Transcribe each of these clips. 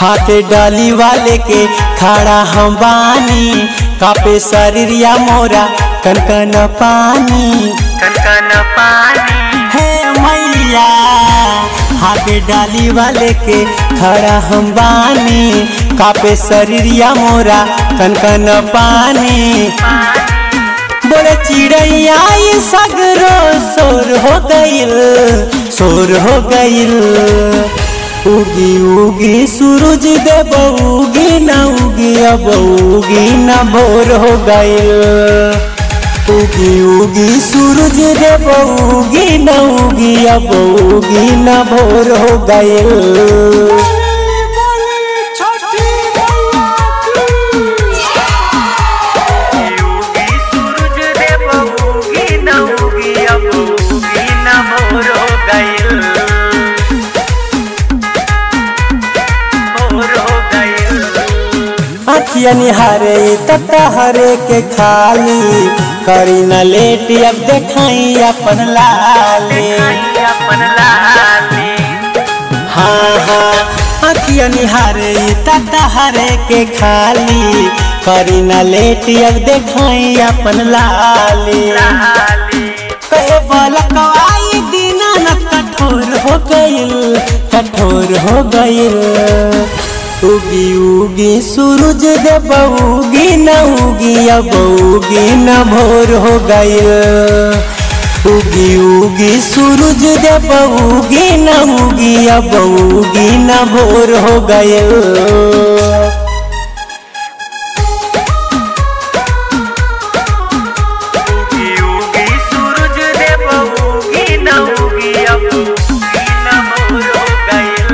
हाथ डाली वाले के खड़ा हम बानी कापे शरीरिया मोरा कनकन पानी कनकन पानी हे मैया हाथ डाली वाले के खड़ा हम बानी कापे शरीरिया मोरा कनकन पानी बोले चिड़ैया ई सगरो शोर हो गइल शोर हो गइल उगी उगी सूरज देव उगी न उगी अब उगी न भोर हो गइल उगी उगी सूरज देव उगी न उगी अब उगी न भोर हो गइल उगी सूरज देव उगी न उगी अब उगी न भोर हो गइल भोर हो गइल अखिया निहारे तता हरे के खाली करी न लेट अब देखाई अपन लाले दिखाई अपन लाली हाँ हाँ अखिया निहारे तता हरे के खाली करी न लेट अब देखाई अपन लाले लाली कहे बलकवाई दीना न कठोर हो गइल कठोर हो गइल उगी उगी सूरज देव उगी न उगी अब उगी न भोर हो गइल उगी उगी सूरज देव उगी न उगी अब उगी न भोर हो गइल उगी उगी सूरज देव उगी न उगी अब उगी न भोर हो गइल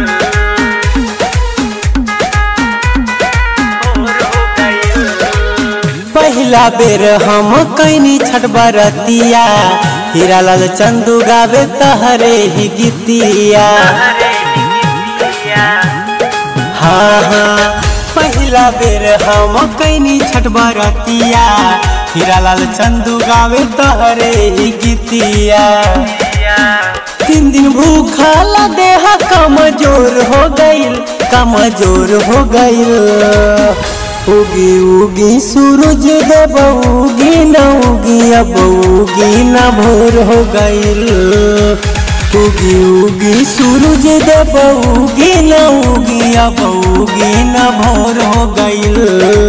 भोर हो गइल पहिला बेर हम कैनी छठ बरतिया हीरा लाल चंदू गावे तहरे ही गीतिया हरे निकिया हाँ हाँ पहिला बेर हम कैनी छठ बरतिया हीरा लाल चंदू गावे तहरे ही गीतिया तीन दिन भूखा देह कमजोर हो गइल कमजोर हो गइल उगी उगी सूरज देव उगी न उगी अब उगी न भोर हो गइल उगी उगी सूरज देव उगी न उगी अब उगी न भोर हो गइल